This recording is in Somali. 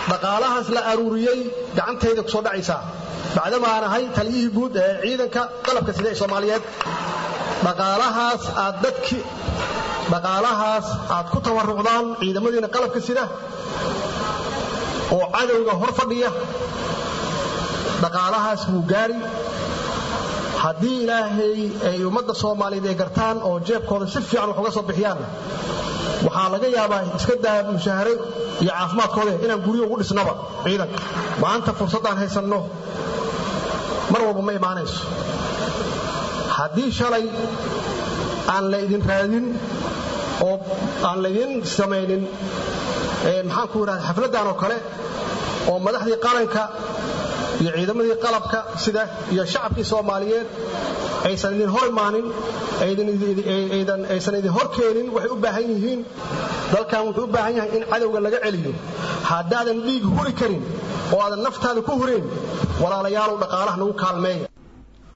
dhaqaalahaas la aruuriyey gacantayda ku soo dhacaysaa bacdamaan ahay taliyihii guud ee ciidanka qalabka sida ee soomaaliyeed dhaqaalahaas aad dadki dhaqaalahaas aad ku tabarucdaan ciidamadiina qalabka sida oo cadowga hor fadhiya dhaqaalahaas wuu gaari haddii ilaahay ay ummadda soomaaliyeed ay gartaan oo jeebkooda si fiican wax uga soo bixiyaan waxaa laga yaabaa iska daa mushahare iyo caafimaadkooda inaan guryo ugu dhisnaba ciidanka maanta fursaddaan haysanno mar walba ma imaanayso haddii shalay aan la idin raadin oo aan laydin samaynin maxaanku idhahda xafladdan oo kale oo madaxdii qaranka iyo ciidamadii qalabka sida iyo shacabkii soomaaliyeed aysan idin hor imaanin aysan idin hor keenin waxay u baahan yihiin dalkan wuxuu u baahan yahay in cadowga laga celiyo haddaadan dhiig huri karin oo aadan naftaada ku hurayn walaalayaalow dhaqaalaha nagu kaalmeeya